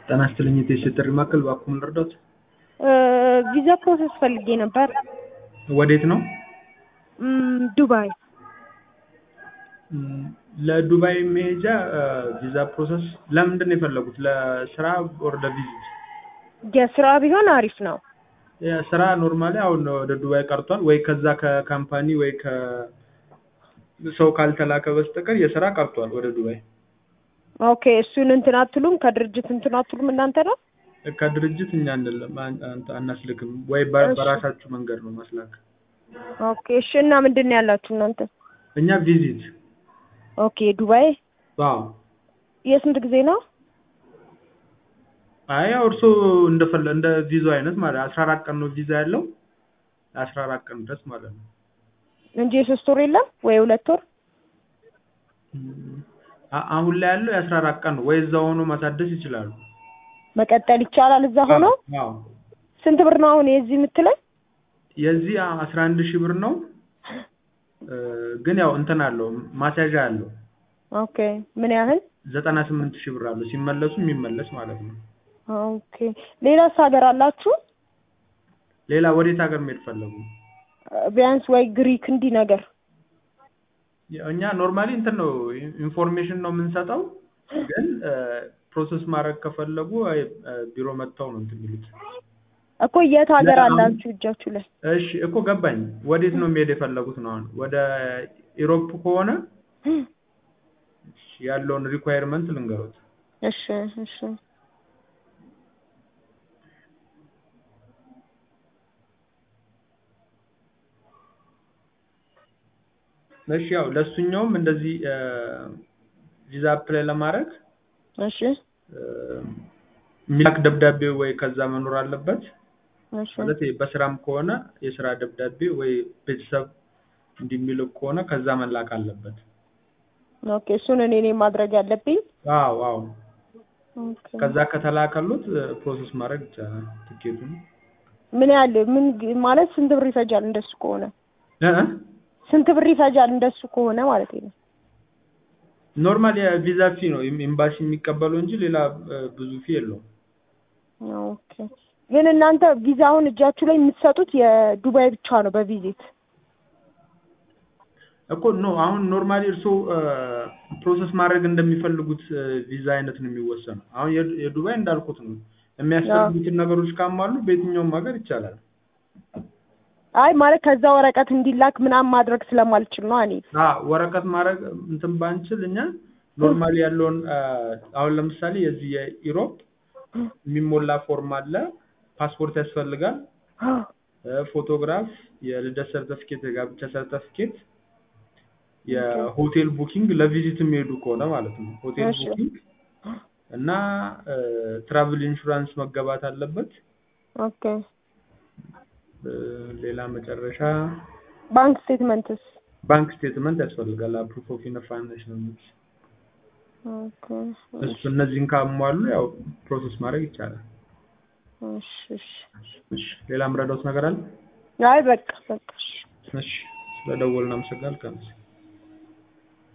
ጤና ይስጥልኝ የቴስት ጥሪ ማዕከል እባክዎ ምን ልርዳዎት? ቪዛ ፕሮሰስ ፈልጌ ነበር። ወዴት ነው? ም፣ ዱባይ። ም፣ ለዱባይ መሄጃ ቪዛ ፕሮሰስ ለምንድን ነው የፈለጉት? ለስራ ኦር ለቪዚት? የስራ ቢሆን አሪፍ ነው። ስራ ኖርማሊ አሁን ወደ ዱባይ ቀርቷል ወይ ከዛ ከካምፓኒ ወይ ከሰው ካልተላከ በስተቀር የስራ ቀርቷል ወደ ዱባይ። ኦኬ እሱን እንትን አትሉም? ከድርጅት እንትን አትሉም እናንተ ነው? ከድርጅት እኛ አንልም አን- አን- አናስልክም ወይ በ- እሺ። በራሳችሁ መንገድ ነው ማስላክ። ኦኬ እሺ። እና ምንድን ነው ያላችሁ እናንተ? እኛ ቪዚት ኦኬ ዱባይ አዎ የስንት ጊዜ ነው? አይ ያው እርሶ እንደፈለ እንደ ቪዛው አይነት ማለት አስራ አራት ቀን ነው ቪዛ ያለው አስራ አራት ቀን ድረስ ማለት ነው። እንጂ የሶስት ወር የለም ወይ ሁለት ወር? ም፣ አ- አሁን ላይ ያለው የአስራ አራት ቀን ነው ወይ እዛ ሆኖ ማሳደስ ይችላሉ። መቀጠል ይቻላል እዛ ሆኖ? አዎ ስንት ብር ነው አሁን የዚህ የምትለኝ? የዚህ አስራ አንድ ሺህ ብር ነው እ፣ ግን ያው እንትን አለው ማስያዣ አለው ኦኬ ምን ያህል? ዘጠና ስምንት ሺህ ብር አለው ሲመለሱ የሚመለስ ማለት ነው። ኦኬ ሌላስ ሀገር አላችሁ? ሌላ ወዴት ሀገር መሄድ ፈለጉ? ቢያንስ ወይ ግሪክ እንዲህ ነገር እኛ ኖርማሊ እንትን ነው ኢንፎርሜሽን ነው የምንሰጠው፣ ግን ፕሮሰስ ማድረግ ከፈለጉ አይ፣ እ፣ ቢሮ መጥተው ነው እንትን የሚሉት። እኮ የት ሀገር ለአሁን- አላችሁ እጃችሁ ላይ? እሺ እኮ ገባኝ። ወዴት ነው የሚሄድ የፈለጉት ነው? አሁን ወደ ኢሮፕ ከሆነ እሺ፣ ያለውን ሪኳየርመንት ልንገሩት። እሺ እሺ እሺ ያው ለሱኛውም እንደዚህ ቪዛ አፕላይ ለማድረግ እሺ እ፣ የሚላክ ደብዳቤ ወይ ከዛ መኖር አለበት። እሺ ማለት ይሄ በስራም ከሆነ የስራ ደብዳቤ ወይ ቤተሰብ እንዲሚልክ ከሆነ ከዛ መላክ አለበት። ኦኬ እሱን እኔ ነኝ ማድረግ ያለብኝ። አዎ አዎ። ኦኬ ከዛ ከተላከሉት ፕሮሰስ ማድረግ ይቻላል ትኬቱን። ምን ያህል ምን ግ- ማለት ስንት ብር ይፈጃል እንደሱ ከሆነ? እ እ? ስንት ብር ይፈጃል እንደሱ ከሆነ ማለት ነው? ኖርማል የቪዛ ፊ ነው ኤም- ኤምባሲ የሚቀበለው እንጂ ሌላ እ፣ ብዙ ፊ የለውም። ኦኬ ግን እናንተ ቪዛውን እጃችሁ ላይ የምትሰጡት የዱባይ ብቻ ነው በቪዚት? እኮ ኖ አሁን ኖርማሊ እርስዎ ፕሮሰስ ማድረግ እንደሚፈልጉት እ፣ ቪዛ አይነት ነው የሚወሰነው። አሁን የዱ- የዱባይ እንዳልኩት ነው የሚያስፈልጉትን ነገሮች ካሟሉ በየትኛውም ሀገር ይቻላል። አይ ማለት ከዛ ወረቀት እንዲላክ ምናምን ማድረግ ስለማልችል ነው እኔ። አ ወረቀት ማድረግ እንትን ባንችል እኛ ኖርማሊ ያለውን አ፣ አሁን ለምሳሌ የዚህ የኢሮፕ የሚሞላ ፎርም አለ፣ ፓስፖርት ያስፈልጋል፣ እ፣ ፎቶግራፍ፣ የልደት ሰርተፊኬት፣ የጋብቻ ሰርተፊኬት፣ የሆቴል ቡኪንግ ለቪዚት የሚሄዱ ከሆነ ማለት ነው። ሆቴል እሺ። ቡኪንግ እና ትራቭል ኢንሹራንስ መገባት አለበት። ኦኬ እ፣ ሌላ መጨረሻ ባንክ ስቴትመንትስ? ባንክ ስቴትመንት ያስፈልጋል። ፕሩፍ ኦፍ ፋይናንሽል ኦኬ እሱ እነዚህን ካሟሉ ያው ፕሮሰስ ማድረግ ይቻላል። እሺ እሺ። እሺ ሌላ ምረዳውት ነገር አለ? አይ በቃ በቃ እሺ። እሺ ስለደወልን አመሰግናለሁ።